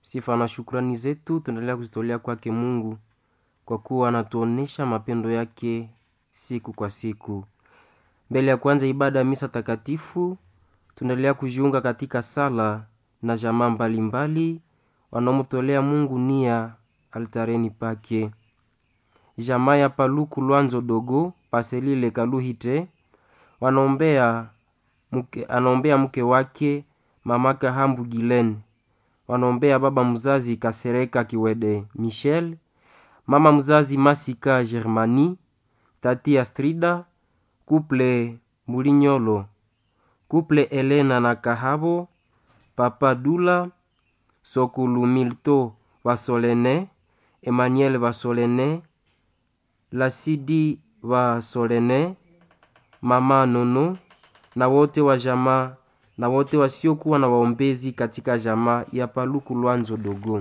Sifa na shukrani zetu tunaendelea kuzitolea kwake Mungu kwa kuwa anatuonesha mapendo yake siku kwa siku. Mbele ya kwanza ibada ya misa takatifu, tunaendelea kujiunga katika sala na jamaa mbalimbali wanaomtolea Mungu nia altareni pake. Jamaa ya Paluku Lwanzo Dogo Paselile Kaluhite wanaombea mke, anaombea mke wake mama Kahambu Gilen, wanaombea baba mzazi Kasereka Kiwede Michel, mama mzazi Masika Germani, tati Astrida, kuple Mulinyolo, kuple Elena na Kahabo, papa Dula, Sokulu Milto Vasolene, Emmanuel Vasolene, Lasidi Vasolene, mama Nono na wote wa jamaa na wote wasiokuwa na waombezi katika jamaa ya Paluku Lwanzo Dogo.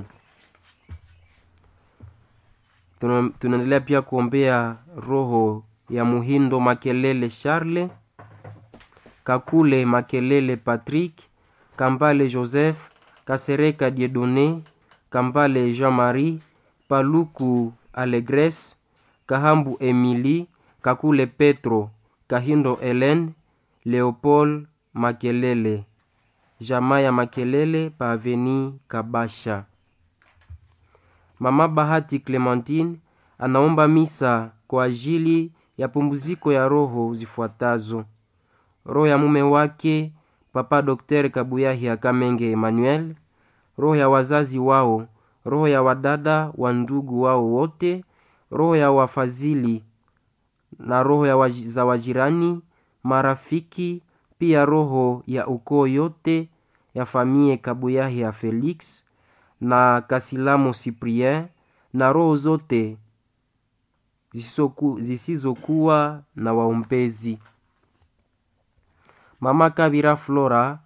Tuna- Tunaendelea pia kuombea roho ya Muhindo Makelele Charle, Kakule Makelele Patrick, Kambale Joseph, Kasereka Diedone, Kambale Jean-Marie, Paluku Alegres, Kahambu Emily, Kakule Petro, Kahindo Helen, Leopold Makelele, jamaa ya Makelele pa Aveni Kabasha. Mama Bahati Clementine anaomba misa kwa ajili ya pumziko ya roho zifuatazo: roho ya mume wake Papa Dr. Kabuyahi Kamenge Emmanuel, roho ya wazazi wao, roho ya wadada wa ndugu wao wote, roho ya wafadhili na roho ya waji, za wajirani, marafiki, pia roho ya ukoo yote ya famie Kabuyahi ya Felix na Kasilamo Cyprien na roho zote zisizoku- zisizokuwa na waombezi. Mama Kabira Flora